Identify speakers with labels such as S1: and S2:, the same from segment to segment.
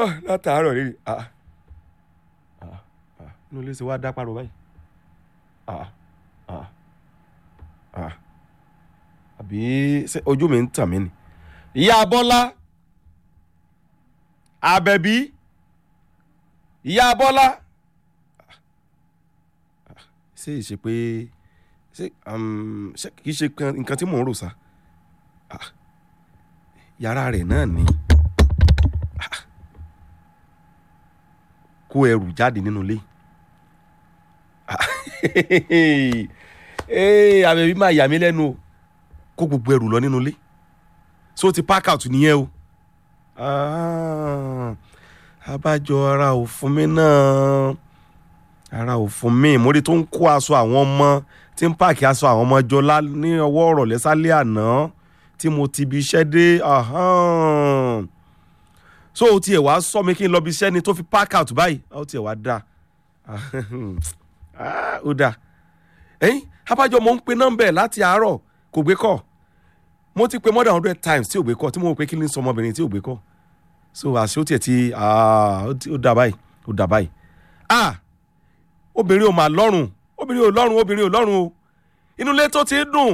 S1: Ah, látàárọ̀ rèé ah ah ah inú ilé ṣe wá dá pariwo báyìí ah ah ah àbí ṣé ojú mi ń tàn mí ni. ìyá bọ́lá àbẹ̀bí ìyá bọ́lá ṣé ìṣe pé ṣé um, ṣé kìí ṣe kan- nǹkan tí mò ń rò sá Ah, yàrá rẹ̀ náà ni Ah, kó ẹrù jáde nínú ilé Ah, eh, àbẹ̀bí máa yà mí lẹ́nu o kó gbogbo ẹrù lọ nínú ilé so ti park out nìyẹn o Ah, abájọ ara ò fún mi náà ara ò fún mi mórí tó ń kó aṣọ àwọn ọmọ tí ń pààkì aṣọ àwọn ọmọ jọ lá- ní ọwọ́ ọ̀rọ̀ lẹ́sàlẹ̀ àná tí mo ti bi iṣẹ́ dé ahan. so o tiẹ̀ wá sọ mi kí n lọ bí iṣẹ́ ni tó fi park out báyìí ó tiẹ̀ wá dáa Ah, ó dáa ẹ̀yìn abájọ mo ń pe nọ́mbà ẹ̀ láti àárọ̀ kò gbé kọ́ mo ti pe more than hundred times tí ò gbé kọ́ tí mo rò pé kí ni sọ ọmọbìnrin tí ò gbé kọ́ so àṣé ó tiẹ̀ ti ah, ó ti- ó dà báyìí ó dà báyìí ah obìnrin ò mà lọ́rùn obìnrin ò lọ́rùn obìnrin ò lọ́rùn o inú ilé tó ti ń dùn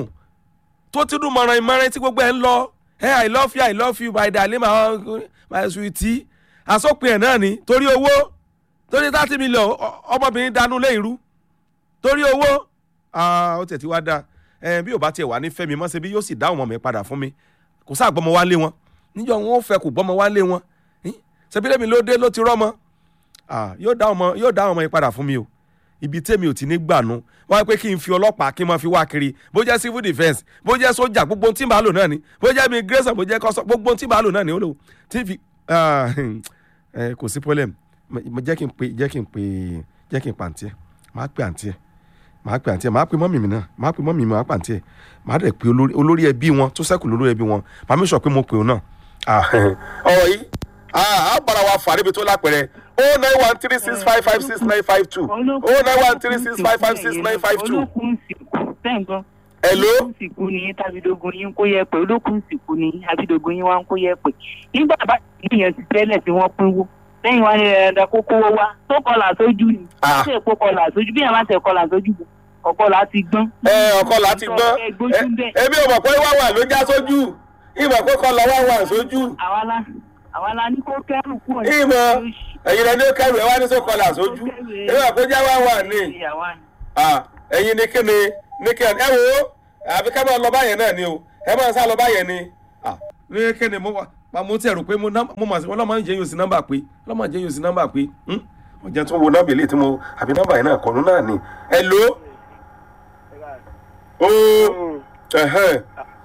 S1: tó ti dùn mọ̀ràn ìmọ̀ràn tí gbogbo ẹ̀ ń lọ ẹ i love you i love you my darling my my sweetie àsopin ẹ̀ náà ni torí owó torí thirty million ọ- ọmọbìnrin dànù lé ìrú torí owó ah, ó tẹ̀ tí wá dáa ẹ bí ò bá tiẹ̀ wà ní fẹ́mi mọ́ ṣe bí yóò sì dá ọmọ mi padà fún mi kò sáà gbọ́mọ wá lé wọn níjọ wọn ò fẹ́ kò gbọ́mọ wá lé wọn ṣebí lèmi ló dé ló ti rọ́mọ ah, yóò dá ọmọ yóò dá ọmọ yìí padà fún mi o ibi tèmi ò ti ní gbànú wọ́n á pé kí n fi ọlọ́pàá kí n máa fi wá kiri bó jẹ́ civil defence bó jẹ́ sójà gbogbo ohun tí màá lò náà ni bó jẹ́ immigration bó jẹ́ kọ́sọ́ gbogbo ohun tí màá lò náà ni ó lò tí fi ah, eh, kò sí problem Mo- mo- jẹ́ kí n pe jẹ́ kí n pe jẹ́ kí n pa àǹtí ẹ̀ máa pe àǹtí ẹ̀ máa pe àǹtí ẹ̀ máa pe mọ́mì mi náà máa pe mọ́mì mi máa pa àǹtí ẹ̀ máa dẹ̀ pe olórí olórí ẹbí wọn tó sẹ́kù lórí ẹbí wọn máa mi sọ pé mo pe òun náà. Ah, ọ̀rọ̀ yìí ah, á bára wa fà níbi tó lápẹ̀rẹ̀ o nine one three six five five six nine five two o nine one three six five five six nine five two.
S2: olókùn sìnkú sẹ́ǹgbọ́n.
S1: Hello?
S2: olókùn sìnkú ni tábìdógún yín kó yẹ pé olókùn sìnkú ni tábìdógún yín wá ń kó yẹ pé. nígbà bá ìyẹn ti tẹ́lẹ̀ tí wọ́n pínwó lẹ́yìn wá ní ẹ̀ẹ́dà kó kówó wá tó kọlà sójú ni.
S1: Ah.
S2: ṣé èpo kọlà sójú bí àwọn àti ẹ̀kọlà sójú bò ọ̀kọlà ti gbọ́n.
S1: ẹ ọkọ láti gbọ́
S2: ẹ gbójú bẹ́ẹ̀.
S1: èmi ò mọ̀ pé wá wà ló já sójú ìmọ̀ pé kọ́ lọ wá wà sójú
S2: àwa la àwa la ní kó kẹ́rù kúrò ní
S1: ìmọ̀ ẹ̀yin rẹ̀ ní ó kẹrù ẹ̀ wá ní sókọlà sójú èmi ò pé já wá wà ní Ah, ẹ̀yin ní kí ni ní kí ẹ wo àbí ká máa lọ báyẹn náà ni o ẹ máa sá lọ báyẹn ni. Ah, ní kí ni mo wà pa mo tiẹ̀ rò pé mo nọ́m- mo mà sí wọn lọ́mọ jẹ́ yóò sí nọ́mbà pé lọ́mọ jẹ́ yóò sí nọ́mbà pé hmm? mo jẹ́ tún wo nọ́mbà eléyìí tí mo àbí nọ́mbà yẹn náà kọ́nu náà ni. ẹ ló o ẹ̀hẹ́n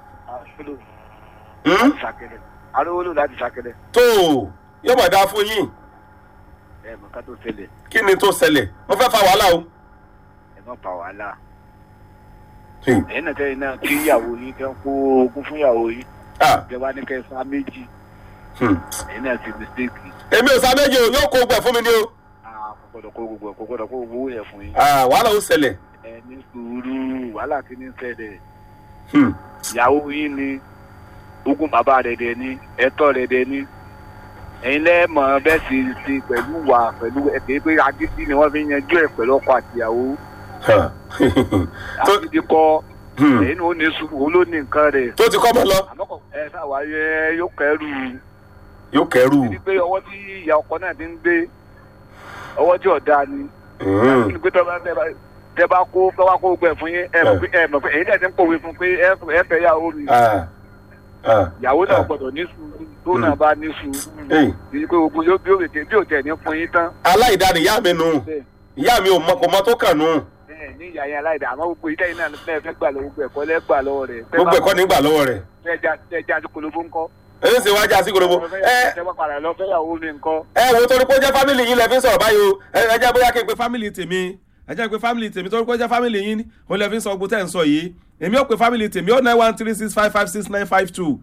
S1: hmm?
S3: arówólò láti ṣàkẹlẹ
S1: tó yóò mọ̀ dáa fún yín
S3: ẹ mọ ká tó ṣẹlẹ̀
S1: kí ni tó ṣẹlẹ̀ mo fẹ́ fa wàhálà o.
S3: ẹ má pa wàhálà
S1: Hmm.
S3: ẹ̀yin náà tẹ́yìn náà kí ìyàwó yín kẹ́ ń kó ogún fún ìyàwó yín
S1: Ah,
S3: kẹ́ wá ní kẹ́ sá méjì
S1: hmm.
S3: ẹ̀yin náà ti mistake
S1: èmi ò sá méje o yóò kó gbẹ fún mi ni o.
S3: ah kò gbọdọ̀ kó gbogbo ẹ̀ kò gbọdọ̀ kó gbogbo owó yẹn fún yín
S1: Ah, wàhálà ó ṣẹlẹ̀.
S3: ẹ ní sùúrù wàhálà kí ní ṣẹlẹ̀
S1: Hmm.
S3: ìyàwó yín ni ogún bàbá rẹ̀ dẹ̀ ni ẹ̀tọ́ rẹ̀ dẹ̀ ni ẹ̀yin lẹ́ẹ̀mọ̀ bẹ́ẹ̀ sì ti pẹ̀lú wà pẹ̀lú ẹ̀kẹ́ pé agídí ni wọ́n fi yanjú ẹ̀ pẹ̀lú ọkọ àtìyàwó
S1: Huh. tó
S3: agídí kọ́
S1: hmm.
S3: ẹ̀yin ní ó ní sùúrù ó ló ní nǹkan rẹ̀
S1: tó ti kọ́ mọ́ lọ.
S3: àmọ́kọ̀ ẹ sáwà yẹ yóò kẹrù
S1: yóò kẹrù.
S3: ní pé ọwọ́ tí ìyá ọkọ náà ti ń gbé ọwọ́ tí ọ̀dà ni
S1: Hmm.
S3: ní pé tọ́ba tẹ́ bá tẹ́ bá kó tọ́ bá kó gbẹ fún yín ẹ mọ̀ pé ẹ mọ̀ pé èyí náà ti ń pòwe fún pé ẹ ẹ fẹ́ yàwó mi
S1: Ah. Ah.
S3: ìyàwó náà
S1: Ah.
S3: gbọ́dọ̀ ní sùúrù tó náà bá ní sùúrù
S1: Hey.
S3: kì í pé ogun yóò bí ó tẹ̀ bí ó tẹ̀ ní fún yín tán
S1: aláìdáni ìyá mi nù
S3: bẹ́ẹ̀
S1: ìyá mi ò mọ kò mọ tó kàn nù
S3: bẹ́ẹ̀ ní ìyá yẹn aláìdá àmọ́ gbogbo ìdá yìí náà fẹ́ fẹ́ gbà lọ́wọ́ gbogbo ẹ̀kọ́ lẹ́gbà lọ́wọ́ rẹ̀
S1: gbogbo ẹ̀kọ́ nígbà lọ́wọ́ rẹ̀
S3: fẹ́ já sí kolobó ńkọ́
S1: èyí sì wájà sí gbogbo ẹ
S3: tẹ́ bá padà lọ fẹ́ yàwó mi ńkọ́
S1: ẹ wo torí pé ó jẹ́ fámìlì yín lẹ fi ń sọ̀rọ̀ báyìí o ẹ ẹ jẹ́ bóyá kí n pe fámìlì tèmi ẹ jẹ́ pé fámìlì tèmi torí pé ó jẹ́ fámìlì yín ni òun lẹ fi ń sọ gbogbo tẹ́ ń sọ yìí èmi ò pe fámìlì tèmi ó nine one three six five five six nine five two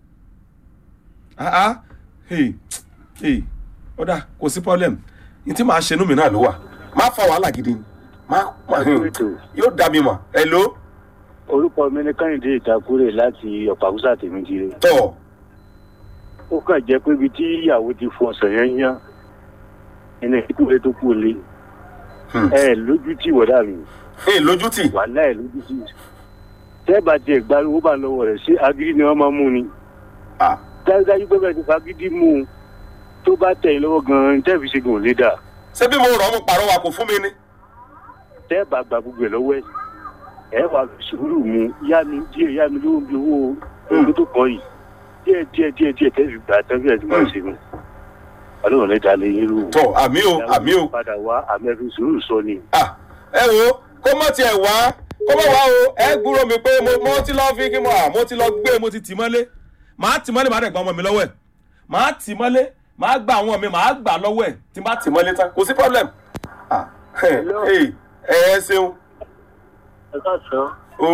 S1: ah ah hey hey ó dà kò sí problem ní tí màá ṣe inú mi náà ló wà má fa wàhálà gidi ni má má yóò dá mi mọ̀ ẹ ló
S4: orúkọ mi ní kẹ́hìndé ìtakúrè láti ọ̀pàkúsà tèmi jíire.
S1: tọ̀
S4: ó kàn jẹ́ pé ibi tí ìyàwó ti fọ ọ̀sẹ̀ yẹn yán ẹni ìkúlẹ̀ tó kú lé
S1: Hmm.
S4: ẹ lójú tí wọ́dà mi
S1: ẹ lójú tì
S4: wàhálà ẹ lójú tí tẹ́ẹ̀bà tiẹ̀ gba owó bá lọ́wọ́ rẹ̀ ṣé agídí ni wọ́n máa mú ni
S1: Ah,
S4: dájúdájú pé bẹ́ẹ̀ ti fagídí mú un tó bá tẹ̀ ẹ́ lọ́wọ́ gan-an tẹ́ẹ̀fì ṣe gùn lé dà
S1: ṣé bí mo rọ̀ ọ́ mo pàrọwà kò fún mi ni.
S4: tẹ́ẹ̀bà gba gbogbo ẹ̀ lọ́wọ́ ẹ̀ ẹ̀ wà sùúrù mu yá mi díẹ̀ yá mi lówó bí owó owó tó kọ́ yìí díẹ̀ díẹ̀ díẹ̀ díẹ̀ tẹ́ẹ̀fì gbà tẹ́ẹ̀fì ẹ̀ ti máa ṣe mu ọlọ́run lẹ́ta lè yín rú o.
S1: tọ àmì o àmì o
S4: padà wá àmì ẹ̀fì sùúrù sọ ni.
S1: Ah, ẹ wo kó mọ̀ tiẹ̀ wá kó mọ̀ wá o ẹ gbúrò mi pé mo mo ti lọ fi kí mo à mo ti lọ gbé mo ti tì mọ́lé màá tì mọ́lé màá dẹ̀ gba ọmọ mi lọ́wọ́ ẹ̀ màá tì mọ́lé màá gba àwọn mi màá gbà lọ́wọ́ ẹ̀ tí n bá tì mọ́lé tán kò sí problem. Ah, ẹ ẹ ẹ ṣeun
S4: ẹ ká sàn
S1: o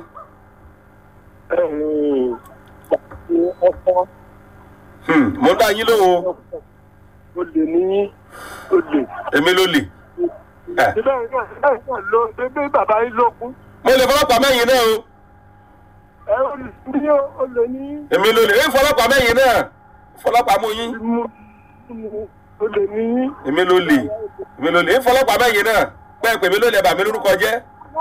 S4: ọkọ
S1: hmm, mo ń dá yín lóhùn o
S4: ó lè ní ó lè.
S1: èmi ló lè. Eh,
S4: síbẹ̀ náà síbẹ̀ náà ló bébí bàbá yín ló kú
S1: mo lè fọlọ́pàá mẹ́yìn náà o
S4: ẹ ó lè ní ó lè ní
S1: èmi ló lè èmi fọlọ́pàá mẹ́yìn náà fọlọ́pàá mú yín
S4: mú ó lè ní.
S1: èmi ló lè èmi ló lè èmi fọlọ́pàá mẹ́yìn náà pẹ́ẹ́ pèmí ló lè bà mí lórúkọ jẹ́.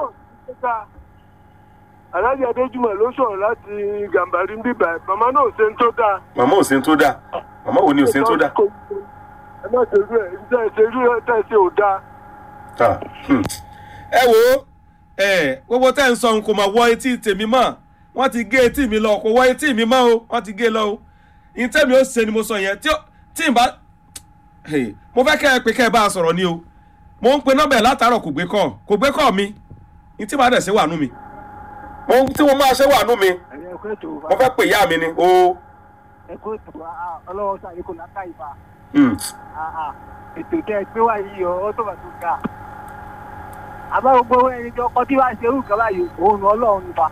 S4: alájà adéjúmọ̀ ló sọ̀rọ̀ láti gàmbàrí bíbà màmá náà ṣe ń tó dáa.
S1: màmá ò sí ń tó dáa màmá ò ní ò sí ń tó dáa.
S4: ẹ má ṣe irú ẹ ǹjẹ́ ẹ ṣe irú ẹ tẹ́ ẹ ṣe ò dáa.
S1: Ah, hmm. ẹ wo ẹ gbogbo tẹ́ ń sọ n kò mà wọ etí tèmi mọ́ wọ́n ti gé etí mi lọ kò wọ etí mi mọ́ o wọ́n ti gé lọ o ìtẹ́ mi ó ṣe ni mo sọ yẹn tí ó- tí n bá Hey, mo fẹ́ kẹ́ ẹ pé kẹ́ ẹ bá a sọ̀rọ̀ ni o mo ń pe nọ́mbà ẹ̀ látàárọ̀ kò gbé kọ́ kò gbé kọ́ mi ní tí màá dẹ̀ ṣe wà nú mi mo tí mo máa ṣe wà nú mi
S4: ẹ̀yin ẹ̀kọ́ ètò
S1: mo fẹ́ pè ìyá mi ni o
S4: ẹ̀kọ́ ètò ọlọ́wọ́ sáyé kò láká ìbá
S1: Hmm.
S4: ètò tẹ́ ẹ gbé wá yìí ọ tó bá tó ga. àbá gbogbo ẹni tó kọ tí wàá ṣe irú kan báyìí òun ni ọlọ́run nípa.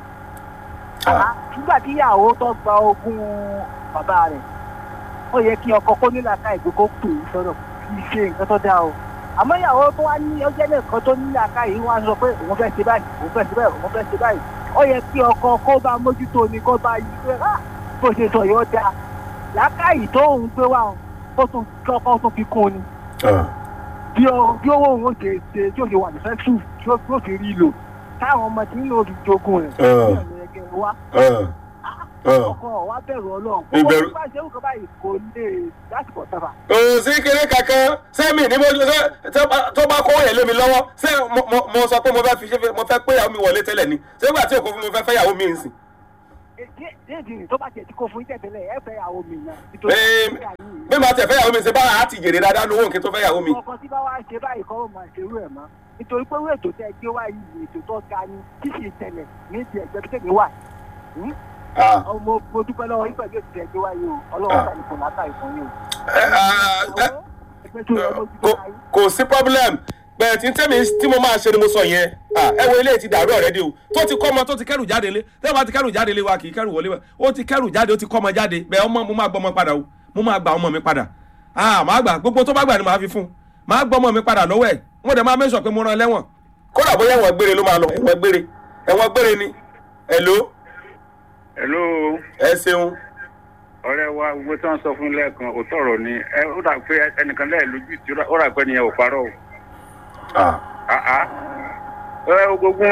S1: Ah,
S4: nígbà tí ìyàwó tó gba ogún bàbá rẹ̀ ó yẹ kí ọkọ kó nílà ká ìgbé kó pè é sọ́dọ̀ kì í ṣe nǹkan tó dáa o àmọ́ ìyàwó tó wá ní ọjọ́ nìkan tó nílà ká yìí wọ́n á sọ pé òun fẹ́ ṣe báyìí òun fẹ́ ṣe báyìí òun fẹ́ ṣe báyìí ó yẹ kí ọkọ kó bá mójútó ni kó bá yí pé "Ah, bó ṣe sọ yóò dáa làákàyè tó òun gbé wá òun kó tún kọ́kọ́ tún fi kún un ni
S1: ah,
S4: bí ó bí owó òun ó ṣe ṣe tí ó ṣe wà ní fẹ́ṣù tí ó tí ó fi rí lò táwọn ọmọ tí ń lò ó fi jogún rẹ̀
S1: Ah.
S4: ní ọ̀nà ẹgbẹ́ wa
S1: ah, ah.
S4: ọkọ wa bẹ̀rù ọlọ́run
S1: Ìbẹ̀rù-
S4: ó bá ṣe nǹkan báyìí kò lè lásìkò sábà.
S1: kò sí kéré kankan sẹ́mi ní mo ṣe tó bá- tó bá kó yẹn lé mi lọ́wọ́ ṣé mo- mo- mo sọ pé mo fẹ́ fi ṣe mo fẹ́ pé ìyàwó mi wọlé tẹ́lẹ̀ ni ṣé nígbà tí òkú fún mi fẹ́ fẹ́ ìyàwó mi ń sìn.
S4: déèdì ni tó bá tiẹ̀ tí kò fún ìtẹ̀tẹ̀lẹ̀ ẹ fẹ́ àwọn mi náà.
S1: Ee, bí màá tẹ̀ fẹ́ ìyàwó mi ṣe bá a ti jèrè dáadáa lówó nǹkan tó fẹ́ ìyàwó mi.
S4: ọkọ tí bá wá ṣe báyìí kọ́ ọ́ máa ṣe irú ẹ̀ mọ́ nítorí pé irú ètò tẹ́ ẹ gbé wá yìí ètò tó ga ni tí sì tẹ̀lẹ̀ ní ti ẹ̀gbẹ́ bí tẹ̀lé wà. Hmm?
S1: Ah,
S4: ọmọ mo dúpẹ́ lọ́wọ́ yín pẹ̀lú ètò tẹ́ ẹ gbé wá yìí o ọlọ́run
S1: Ah.
S4: tàbí kò látà ìfún yìí o.
S1: ẹ, ah, ẹ,
S4: ẹgbẹ́ tó yẹ lójú tó
S1: kò-
S4: láyé.
S1: kò sí problem bẹ́ẹ̀ tí tẹ́mi tí mo máa ṣe ni mo sọ yẹn Ah, ẹ wo ilé ti dàrú ọ̀rẹ́dì o tó ti kọ́ ọmọ tó ti kẹ́rù jáde lé tẹ́lẹ̀ bá ti kẹ́rù jáde lé wa kì í kẹ́rù wọlé wa ó ti kẹ́rù jáde ó ti kọ́ ọmọ jáde bẹ́ẹ̀ ọmọ mo máa gbọ́ ọmọ padà o mo máa gba ọmọ mi padà ah màá gbà gbogbo tó bá gbà ni màá fi fún un màá gbọ́ ọmọ mi padà lọ́wọ́ ẹ̀ mo dẹ̀ máa mẹ́sàn pé mo rán lẹ́wọ̀n. kódà bóyá ẹ̀wọ̀n gbére ló máa lọ ẹ̀wọ̀n gbére ẹ̀wọ̀n gbére ni hello
S3: hello
S1: ẹ ṣeun
S3: ọ̀rẹ́ wa gbogbo tí wọ́n sọ fún lẹ́ẹ̀kan òótọ́ ọ̀rọ̀ ni ẹ ó dà pé ẹnìkan lẹ́ẹ̀ lójú tí ó rà pé ẹnìyẹn ò parọ́ o.
S1: ah
S3: àá ẹ ogógún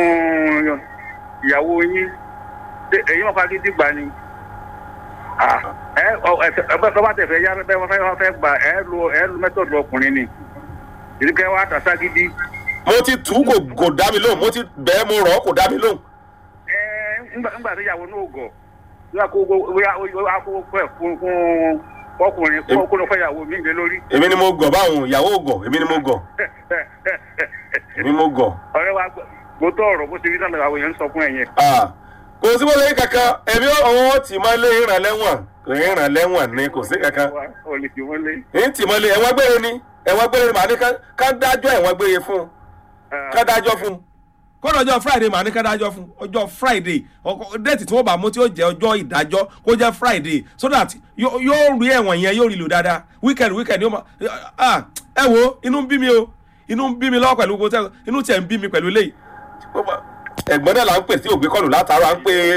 S3: ìyàwó yín ṣé èyí wọn fagídí dìgbà ni Ah, ẹ ọ ẹ ẹ bẹ bá tẹfẹ yá bẹ wọn fẹ wọn fẹ gbà ẹ lo ẹ lo mẹtọọdù ọkùnrin ni ìdíkẹ wa tàṣà gidi
S1: mo ti tù ú kò kò dá mi lóhùn mo ti bẹ́ẹ̀ mo rọ̀ ọ́ kò dá mi lóhùn.
S3: ẹ ńgbà ńgbà tó yàwó náà gọ yóò kó yóò kó pẹ fún fún ọkùnrin kó kó lọ fẹ yàwó mi gbé lórí.
S1: èmi ni mo gọ̀ báwọn ìyàwó ò gọ̀ èmi ni mo gọ̀ èmi mo gọ̀.
S3: ọ̀rẹ́ wa gbótó ọ̀rọ̀ bó ṣe rí sálẹ àwọn èèyàn ń sọ fún ẹ yẹn.
S1: Ah, kò sí bóyá kankan èmi ọ̀hún tì mọ́ lé ìràn lẹ́wọ̀n ìràn lẹ́wọ̀n ni kò sí kankan
S3: ò lè fi wọn lé.
S1: èyí tì mọ́ lé ẹ̀wọ̀n gbére ni ẹ̀wọ̀n gbére ni màá ní ká- ká dájọ́ ẹ̀wọ̀n gbére fún un ká dájọ́ fún un. kódà ọjọ́ friday màá ní ká dájọ́ fún un ọjọ́ friday ọkọ- déètì tí wọ́n bá mú tí ó jẹ́ ọjọ́ ìdájọ́ kó jẹ́ friday so that yó- yóò rí ẹ̀wọ̀n yẹn yóò rí lò dáadáa weekend weekend yóò máa ah, ẹ wo inú ń bí mi o inú ń bí mi lọ́wọ́ pẹ̀lú gbogbo tẹ́ inú tiẹ̀ ń bí mi pẹ̀lú eléyìí ẹ̀gbọ́n náà là ń pè tí ògbé kọlù látara ń pè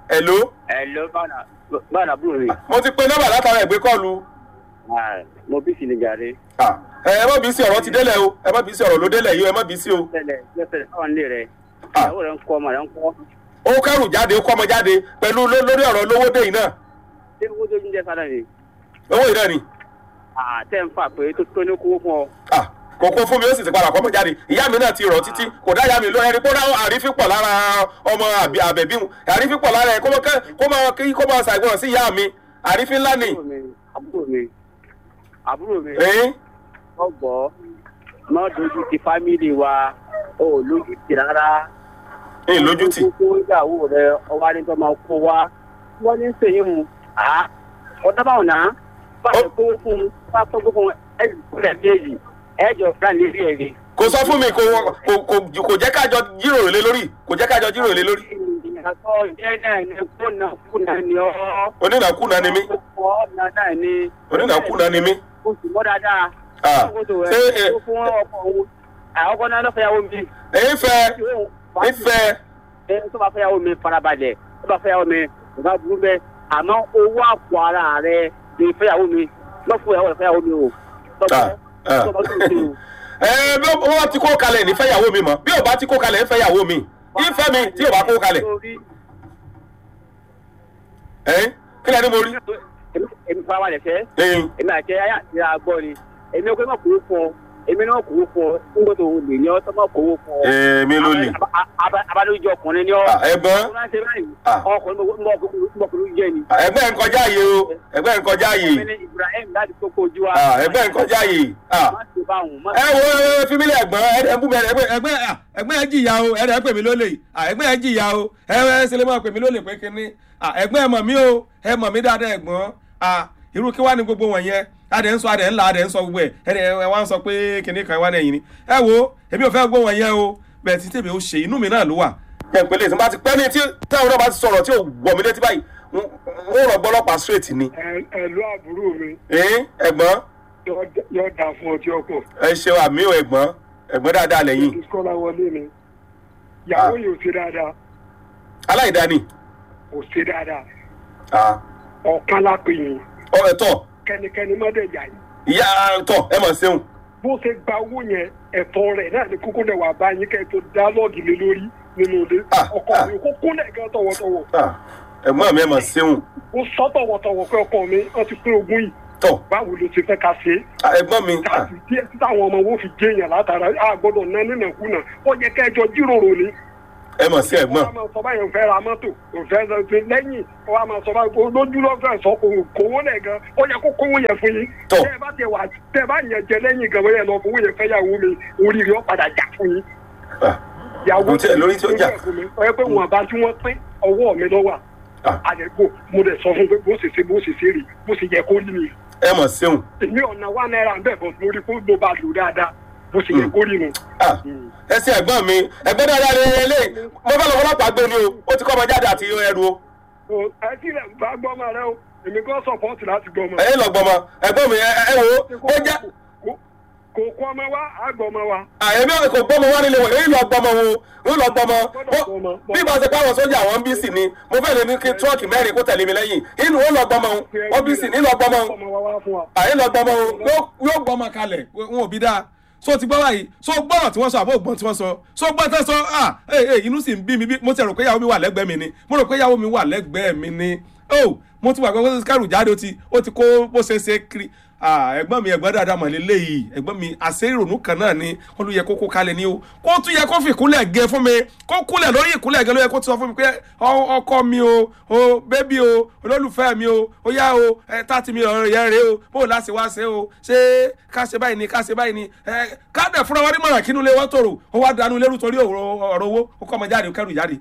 S1: hello
S5: ẹ ló bára àbúrò mi
S1: mo ti pe nọ́mbà látara ìgbé kọ́ọ̀lù
S5: mo bí sí ni jàre
S1: Ah, ẹ ẹ má bí sí ọ̀rọ̀ ti délẹ̀ o ẹ má bí sí ọ̀rọ̀ ló délẹ̀ yìí o ẹ má bí sí o
S5: tẹ́lẹ̀ tẹ́lẹ̀ káwọn lè rẹ
S1: Ah.
S5: ìyàwó rẹ ń kọ́ ọmọ rẹ ń kọ́
S1: ó kẹ́rù jáde ó kọ́ ọmọ jáde pẹ̀lú ló- lórí ọ̀rọ̀ lówó dé yìí náà
S5: ṣé owó tó ń jẹ sára ni
S1: owó yìí náà ni
S5: tẹ́ ń fà pé tó tó ní kówó fún ọ
S1: Ah, kò kó fún mi ó sì ti padà kọ́ ọmọ jáde ìyá mi náà ti rọ̀ títí kò dá ìyá mi lọ ẹni kó dá àrífín pọ̀ lára ọmọ àbí- àbẹ̀bí wọn àrífín pọ̀ lára ẹ̀ kó mọ kẹ́- kó máa kí kó máa ṣàìgbọràn sí ìyá mi àrífín ńlá ni
S5: àbúrò mi àbúrò mi àbúrò mi
S1: ẹ̀yìn
S5: ọgbọ́ má dojú ti fámìlì wa ó lójú ti rárá
S1: ẹ̀yìn lójú tì
S5: kó ìyàwó rẹ ọwọ́ adé tó máa kó wa wọ́n ní sèyí mu à ọ̀dọ́ báwọn náà bá a kó fún un bá a tó kó fún un ẹ̀ kúlẹ̀ méjì ẹ̀ jọ fúlàn ní ilé ẹ̀rí.
S1: kò sọ fún mi kò kò kò kò jẹ́ kájọ jíròrò lé lórí kò jẹ́ kájọ jíròrò lé lórí
S5: ìyàtọ̀ ìjẹ́ náà ni kúnà kúnà ni ọ́.
S1: onínàkúnà ni mí
S5: ọ̀nà náà ni.
S1: onínàkúnà ni mí
S5: o sì mọ́ dáadáa.
S1: Ah, ṣé ẹ
S5: ó fún ọkọ̀ òun àwọn ọkọ̀ náà lọ́fẹ̀yàwó mi.
S1: ẹ̀yin fẹ́ ìfẹ́
S5: ẹ tó bá fẹ́yàwó mi farabalẹ̀ tó bá fẹ́yàwó mi kò bá burú bẹ́ẹ̀ àmọ́ owó àpò ara rẹ lè fẹ́yàwó mi lọ́fọ̀ ìyàwó rẹ fẹ́yàwó mi o.
S1: Ah, ah.
S5: tọ́ba tó ń ṣe o.
S1: ẹ bí wọ́n ti kó kalẹ̀ ní fẹ́yàwó mi mọ̀ bí ò bá ti kó kalẹ̀ ń fẹ́yàwó mi ìfẹ́ mi tí ò bá kó kalẹ̀ ẹ̀yin kí lẹ́ni mo rí
S5: Èmi- èmi farabalẹ̀ fẹ́
S1: ẹ̀yin
S5: èmi àti ẹyà àti àgbọ̀ ni èmi ọkọ̀ náà kò fún ọ èmi náà kò fún ọ nígbà tó lè ní ọ tó máa kò fún ọ.
S1: èmi ló lè
S5: abadójú ọkùnrin ni ọ.
S1: Ah, ẹ̀gbọ́n
S5: ọkùnrin náà ṣe báyìí
S1: Ah.
S5: ọkùnrin mọ̀kùnrin jẹ́ ni.
S1: ẹgbẹ́ ń kọjá yìí o ẹgbẹ́ ń kọjá yìí
S5: ọmọ ní Ibrahim láti tó kojú wa.
S1: Ah, ẹgbẹ́ ń kọjá yìí Ah.
S5: má ṣe báwọn má
S1: ẹ wo ẹ fi mí lẹ ẹ̀gbọ́n ẹ ẹ bú mi ẹ ẹgbẹ́ ẹgbẹ́ à, ẹgbẹ́ ẹ jìyà o ẹ ẹ pè mí lólè à, ẹgbẹ́ ẹ jìyà o ẹ ẹ ṣe lè máa pè mí lólè pé kínní à, ẹgbẹ́ ẹ mọ̀ mí o ẹ mọ̀ mí dáadáa ẹ̀gbọ́n à, irú kí wá ní gbogbo wọ̀nyẹn adẹ̀ ń sọ adẹ̀ ń la adẹ̀ ń sọ gbogbo ẹ̀ ẹ ẹ wá ń sọ pé kínní kan wá lẹ́yìn ni ẹ wo èmi ò fẹ́ gbọ́ wọ̀nyẹn o bẹ́ẹ̀ tí tèmi ó ṣe inú mi náà ló wà. ẹ pẹ̀lẹ́ ìsìn bá ti pẹ́ ní tí táwọn náà bá ti sọ̀rọ̀ tí ò wọ̀ mí létí báyìí ń rọ̀ gbọ́lọ́pàá straight ni.
S6: ẹ̀lú àbúrò mi
S1: ẹ̀yin ẹ̀gbọ́n
S6: yóò dà fún ọtí ọkọ̀
S1: ẹ ṣe àmì ò ẹ̀gbọ́n ẹ̀gbọ́n dáadáa lẹ́yìn
S6: ìsúkọ́lá wọlé mi ìyàwó yìí ò ṣe dáadáa
S1: aláìdáni.
S6: kò ṣe dáadáa
S1: Ah.
S6: ọ̀kan lápè yìí
S1: ọ ẹ tọ
S6: kẹ́nikẹ́ni mọ́dẹ̀jà yìí
S1: ìyá tọ ẹ mọ̀ ṣeun
S6: bó ṣe gba owó yẹn ẹ̀tọ́ rẹ̀ náà ni kókó lẹ̀ wà bá yín kẹ́ ẹ tó dálọ́ọ̀gì lé lórí nínú ilé
S1: Ah,
S6: ọkọ
S1: ah.
S6: mi kókó lẹ̀ gan tọwọ́tọwọ́
S1: Ah, ẹ̀gbọ́n mi ẹ mọ̀ ṣeun
S6: ó sọ tọwọ́tọwọ́ pé ọkọ mi wọ́n ti pín ogún yìí
S1: tọ
S6: báwo ló ṣe fẹ́ ká ṣe é
S1: Ah, ẹ̀gbọ́n mi ah,
S6: káàsì díẹ̀ tí táwọn ọmọ wo fi jẹ́ èèyàn látara a gbọ́dọ̀ ná nínàkúnà ó yẹ kẹjọ jíròrò ni.
S1: ẹ mọ̀ sí ẹ̀gbọ́n
S6: wọ́n á máa sọ báyìí òun fẹ́ ra mọ́tò òun fẹ́ lọ sí lẹ́yìn wọ́n á máa sọ báyìí lójú ló fẹ́ sọ òun kówó lẹ̀ gan ó yẹ kó kówó yẹn fún yín.
S1: Tọ́.
S6: tẹ́ ẹ bá tẹ wà tẹ́ ẹ bá yẹn jẹ lẹ́yìn gan bóyá ẹ lọ fowó yẹn fẹ́ yàwó mi oríire ó padà jà fún yín.
S1: Ah,
S6: yàwó
S1: Kò tiẹ̀ lórí tí ó jà.
S6: fún mi ó yẹ pé wọn bá tí wọ́n pín ọwọ́ mi lọ́wọ́
S1: Ah.
S6: àdẹ̀kò mo dẹ̀ sọ fún pé bó ṣe ṣe bó ṣe ṣe rí bó ṣe yẹ kó rí mi
S1: ẹ mọ̀ ṣeun
S6: èmi ọ̀nà wa náírà ń bẹ̀ bọ̀ lórí kó ló bá lò dáadáa bó ṣe yẹ kó rí nu.
S1: Ah, ẹ ṣe ẹ̀gbọ́n mi ẹ̀gbọ́n dáadáa ni eléyìí mo fẹ́ lọ fọlọ́pàá gbé ni o ó ti kọ́ ọmọ jáde àti ẹrù o
S6: o ẹ tí rẹ̀ bá gbọ́ ọmọ rẹ o èmi kò sọ̀pọ̀tì láti gbọ́ ọmọ.
S1: ẹ lọ gbọmọ ẹ̀gbọ́n mi ẹ ẹ wo ó jẹ́
S6: Kò- kò kọ́ ọmọ wa á gbọ́ ọmọ wa.
S1: àyẹ̀mí kò gbọ́mọ wá nílé wọn èyí lọ gbọmọ wo ń lọ gbọmọ Ó- bí ìbá ṣe pàwọn sójà wọn bí sì ni mo fẹ́ lè ní kí tírọ́ọ̀kì mẹ́rin kó tẹ̀lé mi lẹ́yìn inú ó lọ gbọmọ wọn bí sì ní lọ gbọmọ
S6: ọmọ wa wá fún wa.
S1: àyè lọ gbọmọ o yóò- yóò gbọmọ kalẹ̀ wọn ò bí dáa so ti gbọ́ báyìí so gbọ́rọ̀ tí wọ́n sọ àbó ògbọ́n tí wọ́n sọ so gbọ́n tẹ́ sọ ah ee ee inú sì ń bí mi bí mo ti rò pé ìyàwó mi wà lẹ́gbẹ̀ẹ́ mi ni mo rò pé ìyàwó mi wà lẹ́gbẹ̀ẹ́ mi ni oh mo ti wà pé kó kẹrù jáde ó ti ó ti kó bó ṣe ṣe kiri ah ẹ̀gbọ́n mi ẹ̀gbọ́n dáadáa mọ̀ lélẹ́yìí ẹ̀gbọ́n mi àṣẹ ìrònú kan náà ni wọ́n ló yẹ kó kó kalẹ̀ ni o kó tún yẹ kó fi ìkúnlẹ̀ gẹ fún mi kó kúnlẹ̀ lórí ìkúnlẹ̀ gẹ ló yẹ kó ti sọ fún mi pé ọ- ọkọ mi o o bébí o olólùfẹ́ mi o ó yá o ẹ tààtì mi ọ̀rọ̀ yẹn rèé o bó o láti wá ṣe o ṣé ká ṣe báyìí ni ká ṣe báyìí ni ẹ ká dẹ̀ fúnra wọn ní mọ̀ràn kínú ilé wọn tòrò ó wá dánú lérú torí ọ̀rọ̀ ọ̀rọ̀ owó ó kọ́ ọmọ jáde ó kẹ́rù jáde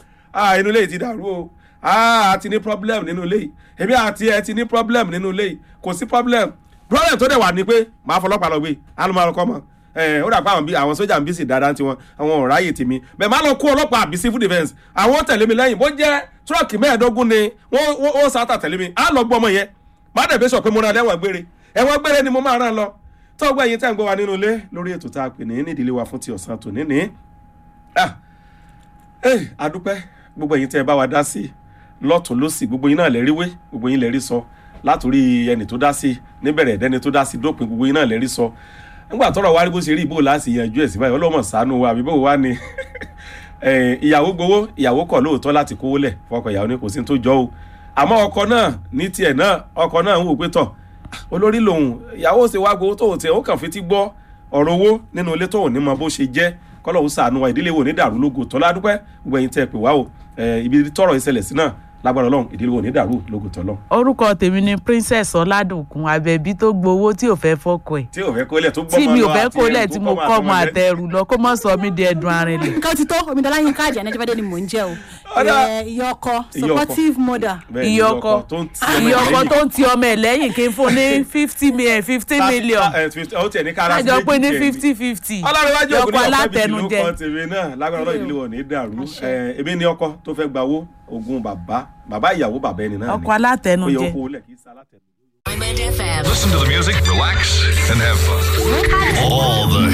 S1: ah inú ilé yìí ti dàrú o ah a ti ní problem nínú ilé yìí èmi àti ẹ ti ní problem nínú ilé yìí kò sí problem problem tó dẹ̀ wà ní pé màá fọlọ́pàá lọ gbé alùmọ̀ọ́rọ̀ kọ́ mọ́ ẹ ó dà pé àwọn bí àwọn sójà ń bí sì dáadáa tiwọn àwọn ò ráyè tèmi bẹ́ẹ̀ máa lọ kó ọlọ́pàá àbí civil defence àwọn ó tẹ̀lé mi lẹ́yìn bó jẹ́ tírọ̀kì mẹ́ẹ̀ẹ́dógún ni wọ́n wọ́n- ó sáta tẹ̀lé mi á lọ gbọ́ ọmọ yẹn má dẹ̀ bí sọ pé mo rán lẹ́wọ̀n gbére ẹ̀wọ̀n gbére ni mo máa rán lọ tó gbọ́ ẹ̀yin tẹ́ ń gbọ́ wa nínú ilé lórí ètò tá a pè ní nídìílé wa fún ti ọ̀sán tòní ní. Ah, eh, adúpẹ́ gbogbo ẹ̀yin tẹ́ ẹ bá wa dá sí lọ́tún lọ́sì gbogbo yín náà lè rí wé gbogbo yín lè rí sọ látòrí ẹni tó dá sí níbẹ̀rẹ̀ ẹ̀dẹ́ni tó dá sí dópin gbogbo yín náà lè rí sọ nígbà tọrọ wá rí bó ṣe rí ìbò láti yanjú ẹ̀ sí báyìí ọlọ́mọ ṣàánú wa àbí bó wá ni Eh, ìyàwó gbowó ìyàwó kọ̀ lóòótọ́ láti kówó lẹ̀ fọkọ ìyàwó ní kò sí ní tó jọ o àmọ́ ọkọ náà ní tiẹ̀ náà ọkọ náà ń wò pé tọ̀ olórí lòun ìyàwó ṣe wá gbowó tóun tiẹ̀ ó kàn fi ti gbọ́ ọ̀rọ̀ owó nínú ilé tóun ní mọ bó ṣe jẹ́ kọ́lọ́hún ṣàánú wa ìdílé wo ní dàrú lógo tọ́lá dúpẹ́ gbogbo ẹ̀yin tẹ́ ẹ pè wá o Eh, ibi tọrọ ìṣẹ̀lẹ̀ sí náà lágbára ọlọ́run ìdílé wo ní dàrú lógo tọ́lọ́
S7: orúkọ tèmi ni princess ọládùnkún abẹbí tó gbowó tí ò fẹ́ fọkọ ẹ̀
S1: tí ò fẹ́ kólẹ̀ tó gbọ́mọ
S7: tí mi ò
S1: lọ
S7: fẹ́
S1: àti
S7: kólẹ̀
S1: ẹrù
S7: tí
S1: tó
S7: mo
S1: kọ́mọ
S7: kọ́ ọmọ
S1: àtọmọ jẹ.
S7: àtẹrù lọ kó mọ̀ sọ mí di ẹdun arinlẹ̀.
S8: nǹkan ti tó omidan láyín káàdì ànájọbádé ni mò ń jẹ o
S1: Ọ̀dà.
S8: Eh, ìyá ọkọ
S1: Ìyá ọkọ.
S8: supportive mother
S1: Bẹ́ẹ̀ ni
S7: iye ọkọ
S1: tó ń ti ọmọ
S7: iye
S1: ẹ̀
S7: ọkọ
S1: lẹ́yìn.
S7: tó ń ti ọmọ ẹ̀ lẹ́yìn kí n fún ní fifty million fifty million
S1: Eh, fifty- ó tiẹ̀ ní kára sí
S7: kájọ
S1: méjì
S7: pé ní
S1: tiẹ̀ ni.
S7: fifty fifty
S1: ọlọ́run
S7: ọkọ alátẹnujẹ
S1: ló kọ́ tèmi náà lágbára ọlọ́run ìdílé wọn ní dàrú ẹ ebi ní ọkọ tó fẹ́ gba owó ogun bàbá bàbá ìyàwó bàbá ẹni náà ni
S7: ọkọ
S1: ó yẹ
S7: alátẹnujẹ.
S1: kó lẹ̀ kí sá alátẹnujẹ.
S9: Listen to the music, relax, and have fun. All the